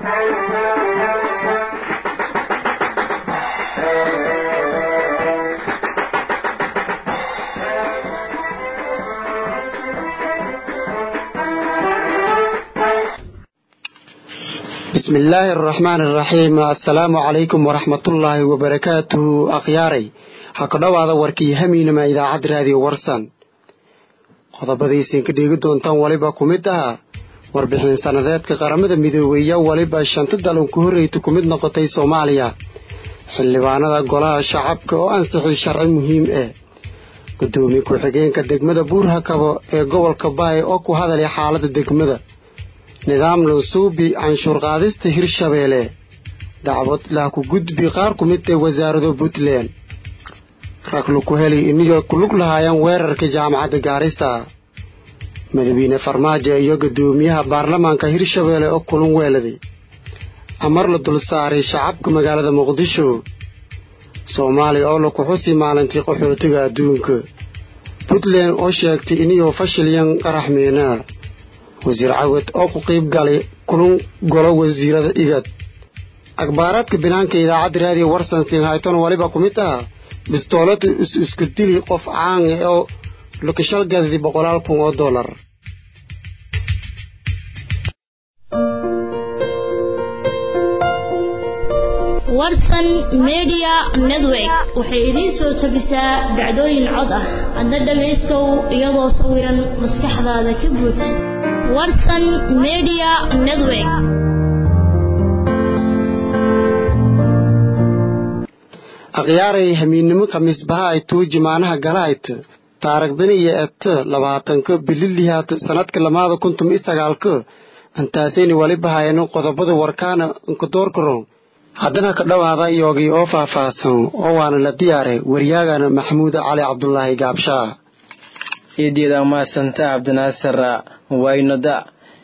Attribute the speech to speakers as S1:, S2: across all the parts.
S1: bismi illaahi araxmaani araxiim assalaamu calaykum waraxmatullaahi wabarakaatuhu akhyaaray ha ku dhowaada warkii hamiinama idaacad raadiyo warsan qodobadaysiin ka dheegi doontaan weliba ku mid ah warbixin sannadeedka qaramada midoobeeya weliba shanta dalan ku horreyta ku mid noqotay soomaaliya xildhibaanada golaha shacabka oo ansixi sharci muhiim ah gudoomiye ku-xigeenka degmada buurhakabo ee gobolka baay oo ku hadalay xaalada degmada nidaam lansuubi canshuur qaadista hirshabeelle dacwad lah ku gudbi qaar ku mid ee wasaarado puntland rag laku heli iniyo kulug lahaayeen weerarka jaamacadda gaarisa madaxweyne farmaajo iyo gudoomiyaha baarlamaanka hirshabeelle oo kulan weeladay amar la dul saaray shacabka magaalada muqdisho soomaaliya oo laku xusi maalintii qaxootiga adduunka puntland oo sheegtay iniyuu fashilyan qarax miinaa wasiir cawad oo ku qiib galay kulan golo wasiirada igad akhbaaraadka binaanka idaacadda raadiyo warsan singhayton waliba ku mid ah bistoolada is-isku dili qof caan ah oo lakashal gadadi boqolaal kun oo dollar
S2: warsan media network waxay idiin soo tabisaa dhacdooyin cod ah adna dhagaystow iyadoo sawiran maskaxdaada ka buuj warsan media network
S1: akhyaaray hamiinnimo khamiisbaha ay tuuji maanaha galahayt taaragdani iyo eto labaatanka bililihaat sanadka lamaada kuntum iyo sagaalka antaasayni waliba hayano qodobada warkaana nkadoorkaron haddana ka dhowaada iyogii oo faahfaahsan oo waana la diyaaray waryaagana maxamuud cali cabdulaahi gaabshaa
S3: iidyada maasanta cabdinaasir waynoda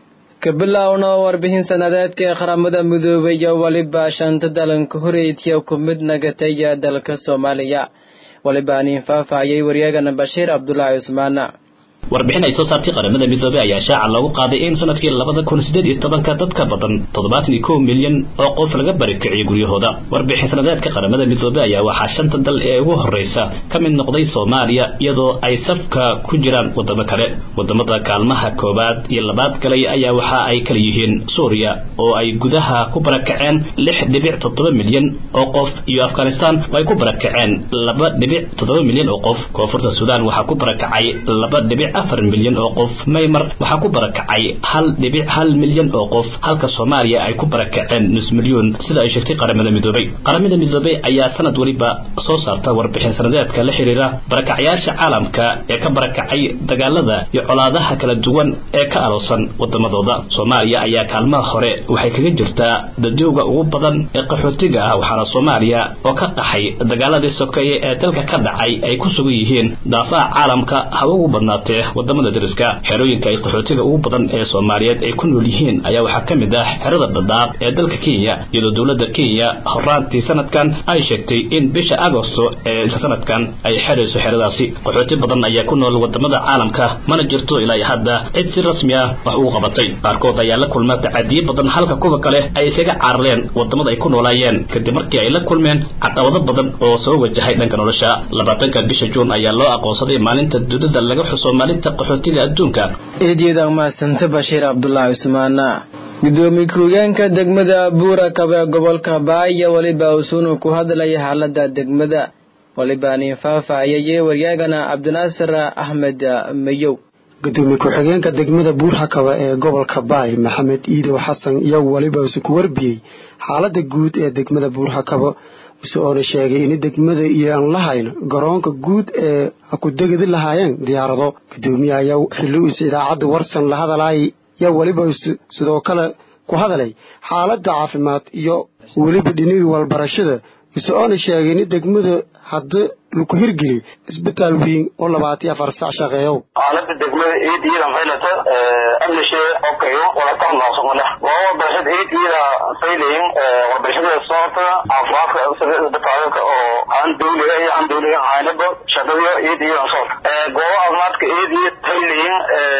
S3: ka bilaawno warbixin sanadeedka ee qaramada midoobay iyo weliba shanta dalanka horeytiya ku mid nagataya dalka soomaaliya weliba aniin faahfaahiyey waryaagana bashiir cabdulaahi cusmaan
S4: warbixin ay soo saartay qaramada midoobey ayaa shaaca loogu qaaday in sanadkii labada kun sideed iyo tobanka dadka badan toddobaatan iyo kow milyan oo qof laga barikiciyay guryahooda warbixin sanadeedka qaramada midoobey ayaa waxaa shanta dal ee ugu horreysa ka mid noqday soomaaliya iyadoo ay safka ku jiraan wadamo kale wadamada kaalmaha koowaad iyo labaad galay ayaa waxa ay kala yihiin suuriya oo ay gudaha ku barakaceen lix dhibic toddoba milyan oo qof iyo afghanistan oo ay ku barakaceen laba dhibic toddoba milyan oo qof koonfurta suudaan waxaa ku barakacay laba dhibic afar milyan oo qof maymar waxaa ku barakacay hal dhibic hal milyan oo qof halka soomaaliya ay ku barakaceen nus milyuun sida ay sheegtay qaramada midoobey qaramada midoobey ayaa sanad weliba soo saarta warbixin sanadeedka la xiriira barakacyaasha caalamka ee ka barakacay dagaalada iyo colaadaha kala duwan ee ka aloosan wadamadooda soomaaliya ayaa kaalmaha hore waxay kaga jirtaa dadooga ugu badan ee qaxootiga ah waxaana soomaaliya oo ka qaxay dagaaladii sokeeye ee dalka ka dhacay ay ku sugan yihiin daafaha caalamka haba ugu badnaatee wadamada dariska xerooyinka ay qaxootiga ugu badan ee soomaaliyeed ay ku nool yihiin ayaa waxaa ka mid ah xerada dhadhaab ee dalka kenya iyadoo dowladda kenya horaantii sanadkan ay sheegtay in bisha agosto ee sanadkan ay xerayso xeradaasi qaxooti badan ayaa ku nool wadamada caalamka mana jirto ilaa hadda cid si rasmi ah wax ugu qabatay qaarkood ayaa la kulma tacadiye badan halka kuwa kale ay isaga carareen wadamada ay ku noolaayeen kadib markii ay la kulmeen caqabado badan oo soo wajahay dhanka nolosha labaatanka bisha juun ayaa loo aqoonsaday maalinta dudada laga xuso maalinta qaxootiga adduunka
S3: eedyada maasanta bashiir cabdulaahi cusmaan gudoomiye ku-higeenka degmada buurakab ee gobolka baaya weliba usuunu ku hadlaya xaalada degmada weliba nin faahfaahiyay waryaagana cabdinaasir axmed mayow
S1: gudoomiye ku-xigeenka degmada buurhakaba ee gobolka baay maxamed iidow xasan iyo weliba isu ku warbiyey xaalada guud ee degmada buurhakabo muse oona sheegay in degmada iyo aan lahayn garoonka guud ee ku degadi lahaayeen diyaarado gudoomiye ayaa xilli is idaacadda warsan la hadalay yaa weliba sidoo kale ku hadalay xaaladda caafimaad iyo weliba dhinihii walbarashada muse oona sheegay in degmada hadda laku hirgeli isbitaal weyn oo labaatiyo afar sac shaqeeyow
S5: xaalada degmada eed iyadan faylata amnishe okayo walatan noqsomale waa warbarashada eed iyada faylayin warbarashada soota caafimaadka isbitaalka oo aan dawliga iyo aan dawliga ahaynaba shaqadiyo eed iyadan soota goobo caafimaadka eed iyo faylayin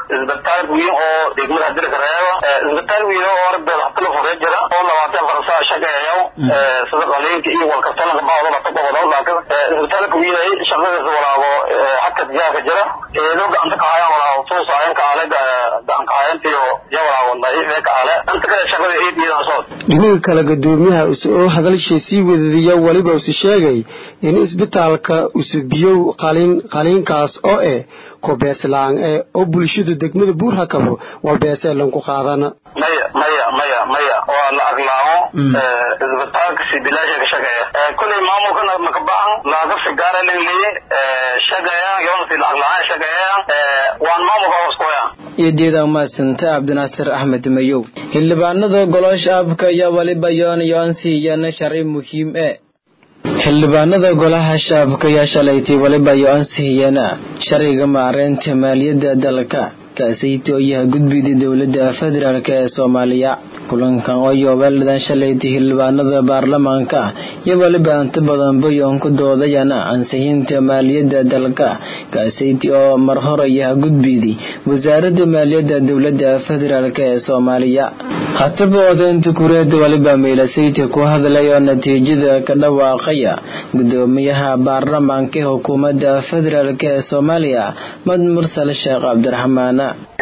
S5: isbitaal weyn oo degmada dirka reeba isbitaal weyn oo arbeel hatala fure jira oo labaatan farsaa shaqeeyo sida qaliinka iyo walkastalada baawda la tabawada laakiin isbitaalka weyn shaqadiisa walaabo xadka diyaarka jira eedo gacanta ka hayaan walaabo soo saayan ka ale gacan ka hayanta iyo ya walaabo daciif ka ale inta kale shaqada ay diidan soo
S1: dhinaga kale gudoomiyaha oo hadalshay sii wadadiya weliba use sheegay in isbitaalka usubiyow qalin qaliinkaas oo eh kubeeslaan ee oo bulshada degmada buurhakabo walbeeseelan ku qaadana
S5: maya maya maya maya waa la aglaamo isbitaalka si bilaasha ka shaqeeya kulay maamulkana maka baxan laaga sigaara lingleeye shaqeeyaan yoona si lacag la-aan shaqeeyaan waan maamulka hoos kuhayaan
S3: iyojeeda umahadsanta cabdinaasir axmed mayow xildhibaanada golosha abka iyo waliba yoon yoonsiiyana sharci muhiim e xildhibaanada golaha shacabka ayaa shalaytay waliba iyo ansixiyana sharciga maareynta maaliyadda dalka kaasayta oo yaha gudbida dowladda federaalk ee soomaaliya kulankan oo yoobeeladan shalaytay xildhibaanada baarlamaanka iyo waliba inta badan bayoon ku doodayana ansixinta maaliyadda dalka kaasayti oo mar hore yaha gudbidi wasaaradda maaliyadda dowladda federaalk ee soomaaliya hataba odaynta kureeda waliba meelasayta ku hadlay oo natiijada ka dhawaaqaya gudoomiyaha baarlamaanka ee xukuumadda federaalk ee soomaaliya mad mursal sheekh cabdiraxmaan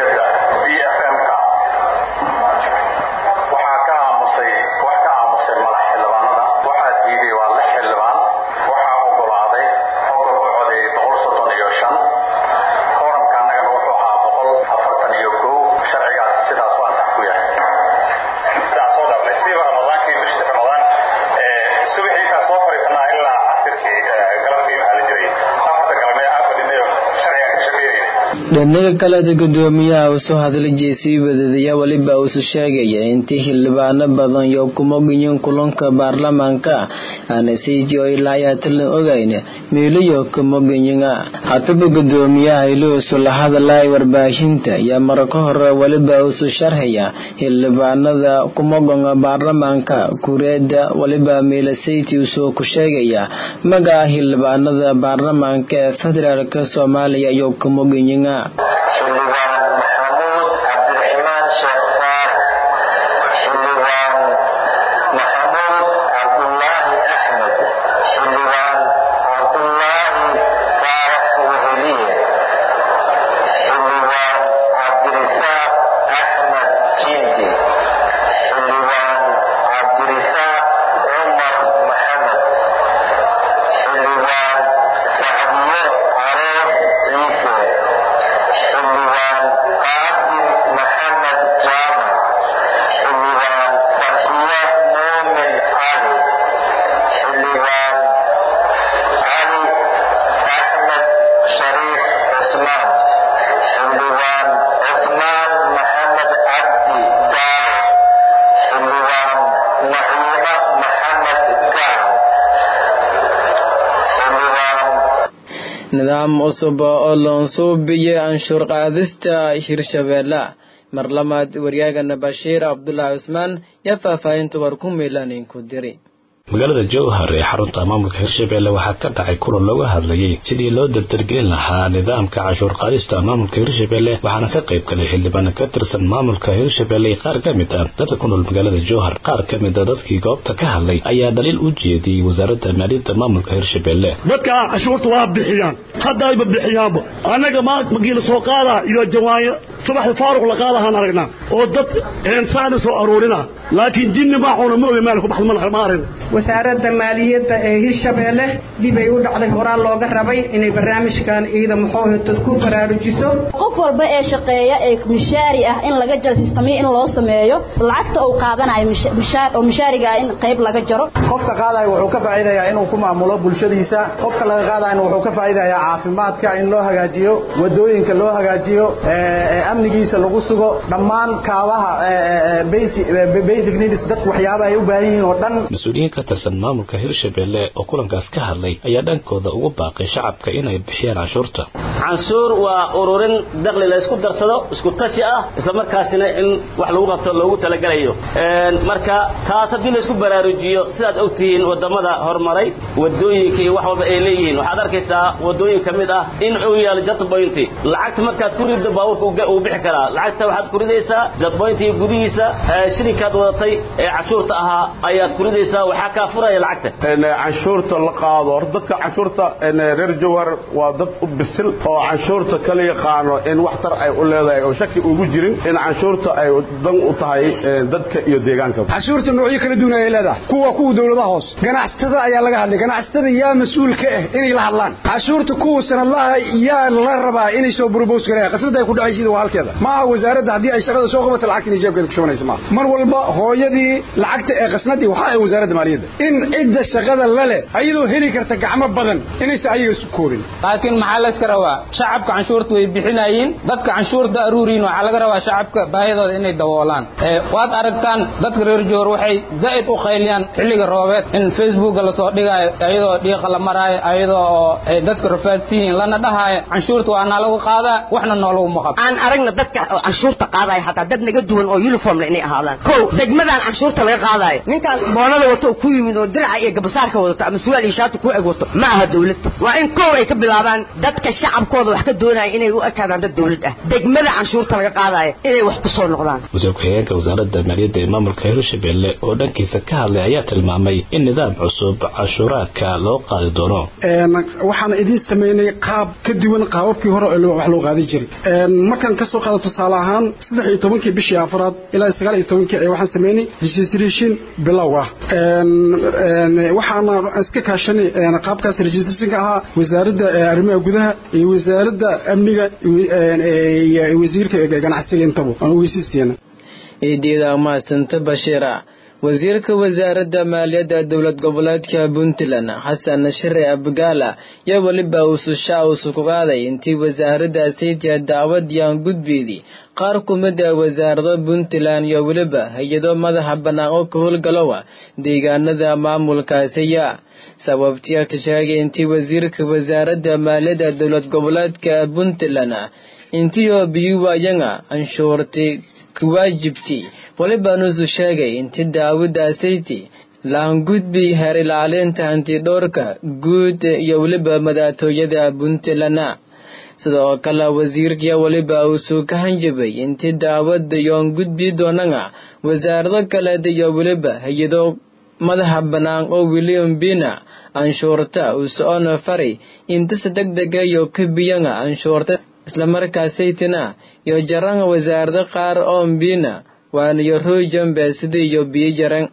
S3: dhinaga kaleda gudoomiyaha uusoo hadlajay sii wadadaya weliba uusu sheegaya intii xildhibaano badan yo kumogiyin kulanka baarlamaanka aanasayji oo ilaa ayaatalan ogayn meelayo kumogiyinga hataba gudoomiyaha iluusu la hadlay warbaahinta iyo marka hore weliba uusu sharxaya xildhibaanada kumogonga baarlamaanka kureeda weliba meelasayti usoo ku sheegaya magaca xildhibaanada baarlamaanka ee federaalk soomaaliya iyo kumogiyinga
S6: xildhibaan maxamuud cabdiraxmaan sheekh faarax xildhibaan maxamuud cabdulaahi axmed xildhibaan cabdulaahi faarax weheliye xildhibaan cabdirisaaq axmed jindi xildhibaan cabdirisaaq cumar maxamed xildhibaan sacdiyo careef ciise xildhibaan qaasim maxamed jaamac xildhibaan farxiyo muumin cali xildhibaan cali axmed shariif cusmaan xildhibaan cusmaan maxamed cabdi daalo xildhibaan naciimo maxamed gacan xildhibaan
S3: nidaam cusub oo loonsuubiyo anshuur qaadista hirshabeelle mar labaad waryaagana bashiir cabdulaahi cusmaan yaa faahfaahinta war ku miilanin ku diri
S4: magaalada jowhar ee xarunta maamulka hirshabelle waxaa ka dhacay kulan looga hadlayay sidii loo dardargelin lahaa nidaamka cashuur qaadista maamulka hirshabelle waxaana ka qayb galay xildhibaano ka tirsan maamulka hirshabelle iyo qaar ka mid ah dadka ku nool magaalada jowhar qaar ka mid a dadkii goobta ka hadlay ayaa dhaliil u jeediyey wasaaradda maaliyadda maamulka hirshabelle
S7: dadka cashuurta waa bixiyaan haddayba bixiyaanba annaga magiila soo qaadaa iyo jawaayo subaxda faaruq la qaadahaan aragnaa oo dad eensaana soo aruurina laakiin jinni maaxuuna ma oge meel ku baxda ma arin
S8: wasaaradda maaliyadda ee hirshabeelle dib ay u dhacday horaa looga rabay inay barnaamijkan ciida muxoohitad ku baraarujiso
S9: qof walba ee shaqeeya ee mishaari ah in laga jaro sistamiya in loo sameeyo lacagta uu qaadanayo mishaar oo mishaariga ah in qayb laga jaro
S10: qofka qaadaya wuxuu ka faa'iidayaa inuu ku maamulo bulshadiisa qofka laga qaadayana wuxuu ka faa'iidayaa caafimaadka in loo hagaajiyo wadooyinka loo hagaajiyo amnigiisa lagu sugo dhammaan kaabaha basic needs dadku waxyaaba ay u baahan yihiin oo dhan
S4: mas-uuliyiin ka tirsan maamulka hirshabelle oo kulankaas ka hadlay ayaa dhankooda ugu baaqay shacabka inay bixiyaan canshuurta
S11: canshuur waa ururin dakli la isku darsado isku tashi ah islamarkaasina in wax lagu qabto loogu talagelayo marka taas haddii la isku baraarujiyo sidaad ogtihiin wadamada horumaray wadooyinka iyo wax walba ay leeyihiin waxaad arkaysaa wadooyin ka mid ah in uu yaalo jatpointi lacagta markaad ku riddo baabuurka uu bixi karaa lacagta waxaad ku ridaysaa jadboyntiga gudihiisa shilinkaad wadatay ee canshuurta ahaa ayaad ku ridaysaa waxaa kaa furaya lacagta
S12: canshuurta la qaado hor dadka canshuurta reer jawhar waa dad u bisil oo canshuurta kala yaqaano in waxtar ay u leedahay oo shaki ugu jirin in canshuurta ay dan u tahay dadka iyo deegaanka
S13: canshuurta noocyo kala duwan ayay leedahay kuwa kuwa dowladaha hoos ganacsatada ayaa laga hadlay ganacsatada yaa mas-uul ka ah inay la hadlaan canshuurta kuwa sanadlaha yaa la rabaa inay soo burboos gareeyaan qasnada ay ku dhacaysiida waa halkeeda ma aha wasaaradda haddii ay shaqada soo qabato lacagta inay jeebkeeda ku shubanaysa maaha mar walba hooyadii lacagta ee qasnadii waxaa ay wasaaradda maaliyadda in cidda shaqada la leh ayadoo heli karta gacmo badan inaysa ayaga isu koobin
S14: laakiin maxaa layska rabaa shacabka canshuurta way bixinayeen dadka canshuurta aruuriin waxaa laga rabaa shacabka baahidooda inay daboolaan waad aragtaan dadka reer joor waxay zaa'id u qayliyaan xilliga roobeed in facebooka lasoo dhigaayo ayadoo dhiiqa la maraayo ayadoo oo ay dadka rafaadsiyiin lana dhahaayo canshuurta waa naa lagu qaadaa waxna noolagu maqab
S15: aan aragna dadka canshuurta qaadaya xataa dad naga duwan oo uniformle inay ahaadaan kow degmadan canshuurta laga qaadayo ninkaan boonada wato oo ku yimid oo diraca iyo gabasaarka wadato ama suwaal iyo shaati ku eg wato ma aha dawlad waa in kow ay ka bilaabaan dadka shacabkooda wax ka doonaya inay u ekaadaan dad dawlad ah degmada canshuurta laga qaadayo inay wax ku soo noqdaan
S4: wasiir ku-xigeenka wasaaradda maaliyadda ee maamulka hirshabelle oo dhankiisa ka hadlay ayaa tilmaamay in nidaam cusub cashuuraadka loo qaadi doono
S13: waxaana idiin sameynay qaab ka duwan qaababkii hore ee wax loo qaadi jiray markaan kasoo qaado tusaale ahaan saddex iyo tobankii bishii afraad ilaa sagaal iyo tobankii ee waxaan sameynay registration bilow ah waxaana iska kaashanay qaabkaas registrationka ahaa wasaaradda arrimaha gudaha iyo wasaaradda amniga iyo wasiirka ganacsiga intaba aan ogeysiisteena
S3: iidyada mahadsanta bashiira wasiirka wasaaradda maaliyadda dowlad goboleedka puntland xasan shire abgaala iyo weliba uusushaa uusukugaaday intii wasaaradda saytiya dacwadiyaan gudbeedii qaar kumida wasaarado puntland iyo weliba hay-ado madaxa bannaan oo ka howlgalowa deegaanada maamulkaasiya sababtiya ka sheegay intii wasiirka wasaaradda maaliyadda dowlad goboleedka puntland intiioo biyuwayanga anshuurtay kuwaajibti weliba nusu sheegay inti daawadaasaytii laangudbi heer ilaalinta hantidhoorka guud iyo weliba madaatooyada puntland sidoo kale wasiirkiya weliba uusuu ka hanjabay inti daawada yoon gudbi doonanga wasaarado kaleed iyo weliba hay-ado madaxa bannaan oo william bina anshuurta usoona fari intisa degdega iyo kabiyanga anshuurta islamarkaasaytina iyo jaranga wasaarado qaar oo mbina waanayo roojambe sida iyo biyo jaran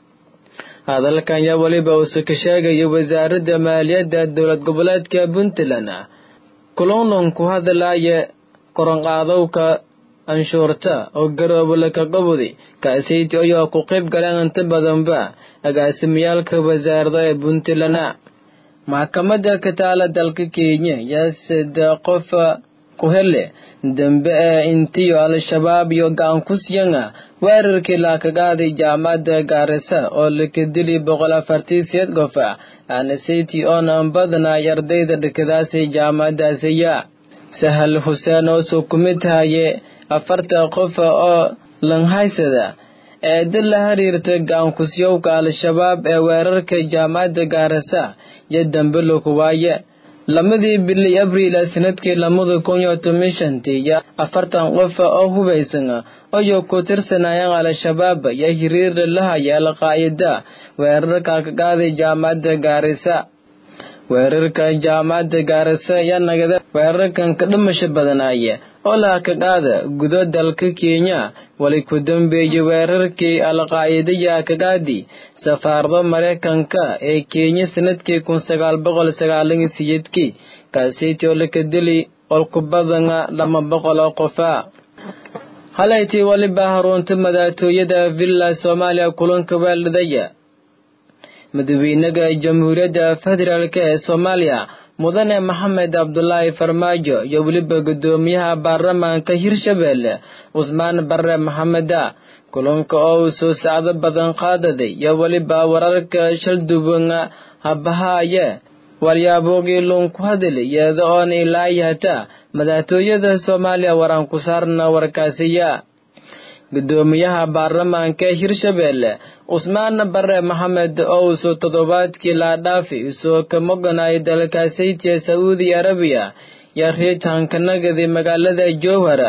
S3: hadalkan yaa weliba uuse ka sheegaya wasaaradda maaliyadda dowlad goboleedka puntland kulonlon ku hadalaya koronqaadowka anshuurta oo garoobala ka qabudi kaasayti ayoo ku qayb galeen inta badanba agaasimiyaalka wasaarada ee puntland maxkamadda ka taala dalka kenya yaa sida qof ku hele dambe ee intiyo al-shabaab iyo gacan ku siyanga weerarkii laakagaaday jaamacadda gaarisa oo laka dili boqol afartii siyeed qof aanasaytii oon aan badnaay ardayda dhakadaasay jaamacadaasiya sahal xuseen oo soo kumid tahaye afarta qof oo langhaysada eeda la xiriirta gacankusyowka al-shabaab ee weerarka jaamacadda gaarisa iyo dambe laku waaye lamadii bili abriil sanadkii lamada kun iyo toban shantii iyo afartan qof oo hubaysan ayuu ku tirsanayeen al-shabaab iyo xiriir lahaya al-qaa'ida weerarka ka qaaday jaamacadda gaarisa weerarka jaamacadda gaarisa ayaa nagada weerarkan ka dhimasho badanaya oo laha ka qaada gudo dalka kenya wali ku dambeeyey weerarkii al-qaa'idaya ka qaadi safaarada maraykanka ee kenya sanadkii kun sagaal boqol sagaalan iyo siyeedkii kaaseytii oo laka dili olku badana lama boqol oo qofa halaytii waliba harunta madaatooyada villa soomaaliya kulanka weeldhadaya madaxweynaha jamhuuriyadda federaalk ee soomaaliya mudane maxamed cabdulaahi farmaajo iyo weliba guddoomiyaha baarlamaanka hirshabelle cusmaan bare maxameda kulanka oo uu soo sacdo badan qaadaday iyo weliba wararka shalduwan habahaaye walyaabogii luun ku hadalay iyada oon ilaa yahata madaxtooyada soomaaliya waraan ku saarna warkaasiya gudoomiyaha baarlamaanka hirshabelle cusmaan bare maxamed oo uusoo toddobaadkii laadhaafi isoo ka moganaya dalkaasaytiya sacuudi arabiya yaa riitaankanagadi magaalada jowhara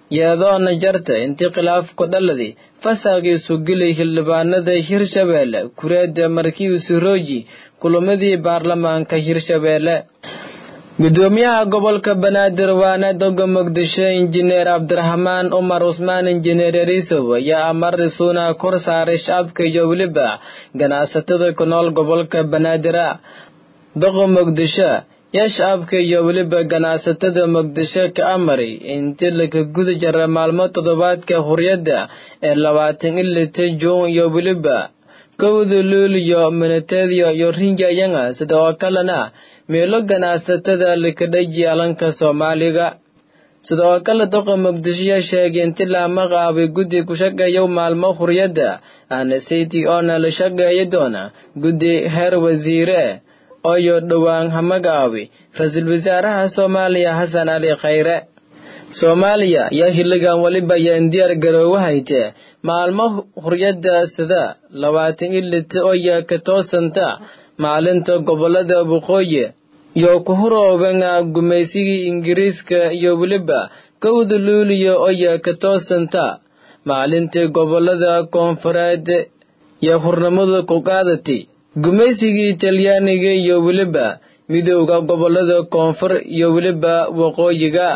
S3: yeedoona jarta intii khilaafku dhaladi fasaagiisu gilay xildhibaanada hirshabeelle kureeda markiisu rooji kulamadii baarlamaanka hirshabeelle gudoomiyaha gobolka banaadir waana doga muqdisho injineer cabdiraxmaan umar cusmaan injineer yariisow ayaa amari suuna kor saaray shacabka iyo weliba ganacsatada ku nool gobolka banaadira doqa muqdisho yaa shacabka iyo weliba ganacsatada muqdisho ka amari intii laga guda jara maalmo toddobaadka huriyadda ee labaatan ilita juun iyo weliba kowda luuliyo minateediyo iyo rinjayanga sida oo kalena meelo ganacsatada likadhaji alanka soomaaliga sida oo kale doqa muqdisho yaa sheegay inti laama qaabay guddi ku shaqeeya maalmo huriyadda aana sayti oona la shaqeeya doona guddi heer wasiire ooyo dhowaan hamagaabi ra-iisul wasaaraha soomaaliya xasan cali khayre soomaaliya yaa xilligan weliba yaan diyaar garoowa hayte maalmo huryadda sida labaatan ilita oya ka toosanta maalinta gobolada waqooyi iyo ku huroobenga gumaysigii ingiriiska iyo weliba kowda luuliya oya ka toosanta maalintii gobolada koonfureed iyo hurnimada ku qaadatay gumaysigii talyaaniga iyo weliba midowda gobolada koonfur iyo weliba waqooyiga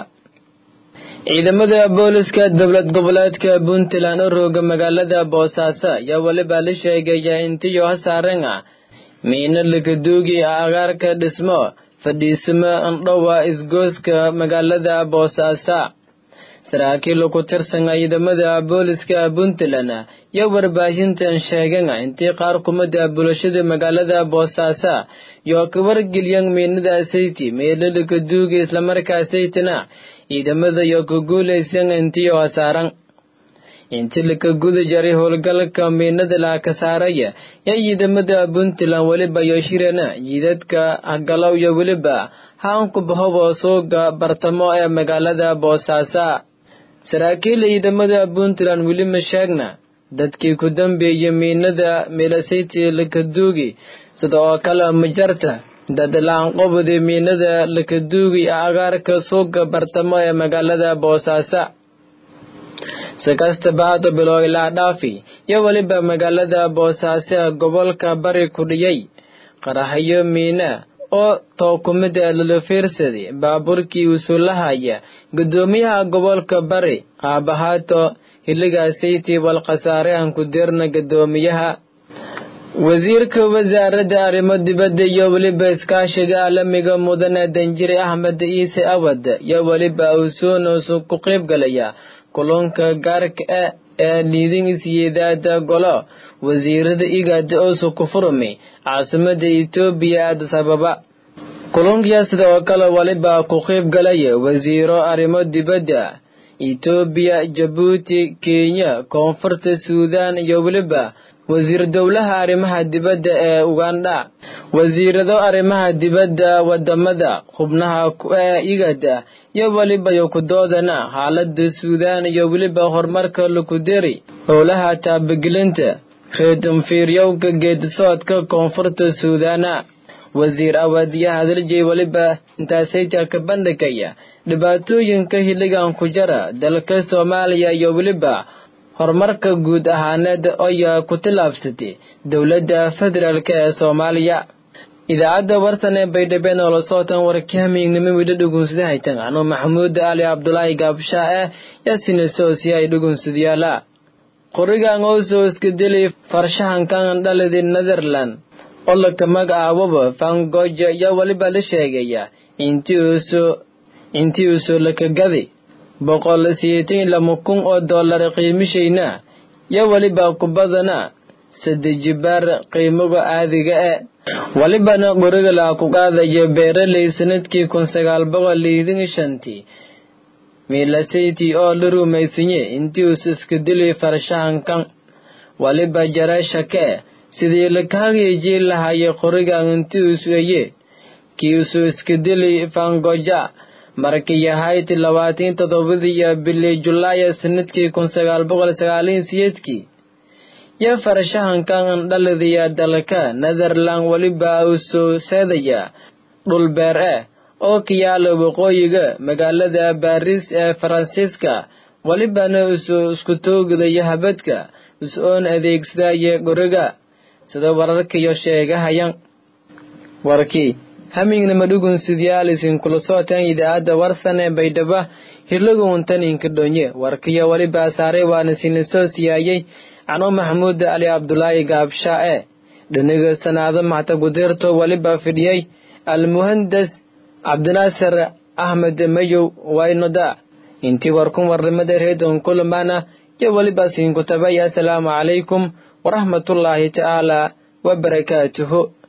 S3: ciidamada booliska dowlad goboleedka puntland oo rooga magaalada boosaaso ayaa weliba la sheegaya intiyo hasaaren ah miino lakaduugi agaarka dhismo fadhiisimo andhowa isgooska magaalada boosaaso saraakiil ku tirsan ciidamada booliska puntland iyo warbaahintan sheegan intii qaar kumida bulshada magaalada boosaaso iyo ka wargelyan miinada sayti meelolaka duuga islamarkaa saytina ciidamada iyo ka guulaysan intiyo hasaaran intii laka guda jaray howlgalka miinada laaka saaraya yaa ciidamada puntland weliba iyo shirana jiidadka hagalow iyo weliba haanku bahobo suuga bartamo ee magaalada boosaaso saraakiil ciidamada puntland weli ma sheegna dadkii ku dambeeyay miinada meelasayti lakaduugi sida oo kale majarta dad la-aanqobada miinada lakaduugi agaarka suuga bartamo ee magaalada boosaaso si kastaba hada bilo ilaa dhaafi iyo weliba magaalada boosaaso gobolka bari ku dhiyay qaraxyo miina oo tookumida lala fiirsaday baabuurkii usulahaya gudoomiyaha gobolka bari aabahaato xilligaasaytii walkhasaare aan ku dirna gudoomiyaha wasiirka wasaaradda arrimo dibadda iyo weliba iskaashiga caalamiga mudane danjire axmed ciise awad iyo weliba usuunusu ku qayb galaya kulunka gaarka ah ee liidin isyeedaada golo wasiirada igaada oosu ku furmay caasimada etoobiya addis ababa kulunkiya sida oo kale weliba ku qayb galaya wasiiro arrimo dibadda etoobiya jabuuti kenya koonfurta suudaan iyo weliba wasiir dowlaha arrimaha dibadda ee ugandha wasiirado arrimaha dibadda wadamada xubnaha ee igada iyo weliba iyo kudoodana xaalada suudaan iyo weliba horumarka lakuderi howlaha taabagelinta reedunfiiryowga geedisoodka koonfurta suudaana wasiir awaadiya hadaljeey weliba intaasayta ka bandhigaya dhibaatooyinka xilligan ku jara dalka soomaaliya iyo weliba horumarka guud ahaaneed oyaa ku tillaabsatay dowladda federaalk ee soomaaliya idaacadda warsan ee baydhabo noola sootan warkahamiignimo widho dhugunsada haytan anuu maxamuud ali cabdulaahi gaabshaa ah yaasinesosi ay dhugunsadayaala qorigan oosoo iska deli farshahankan dhalidi netherland olaka magacaababa fangoja ayaa weliba la sheegaya intii uusoo lakagadi boqol siyeetan lama kun oo dollar qiimishayna yo weliba kubadana sadejibaar qiimaga caadiga e welibana qoriga laa ku qaadayo beeraley sanadkii kun sagaal boqol liidin shantii miilasayti oo la rumaysanye intii uus iska dili farshahankan weliba jareeshake sidii lakahageejii lahaye qorigan intii uus eye kii usu iska dili fangoja markii yahayd labaatan toddobadii iyo bili julaaya sanadkii kun sagaal boqol sagaaliin siyeedkii yo farshahankan dhalidaya dalka netherland weliba uu soo seedaya dhul beer ah oo ka yaala waqooyiga magaalada baris ee faransiiska walibana isu isku toogdaya habadka is-oon adeegsadaya goriga sida wararkiyo sheegahayan warkii hamingnama dhugun sidyaal isinkula sootan idaacadda warsan ee baydhaba hirlaguntan inkadhonye warkiyo waliba saaray waana sinisoo siyaayey cano maxamuud ali cabdulaahi gaabsha e dhaniga sanaado maxta gudirto waliba fidhiyey almuhandas cabdinaasir axmed mayow waynoda intii warkun warnimada reedon kulamana iyo waliba siinkutabay assalaamu calaykum waraxmatullaahi tacaala wabarakaatuhu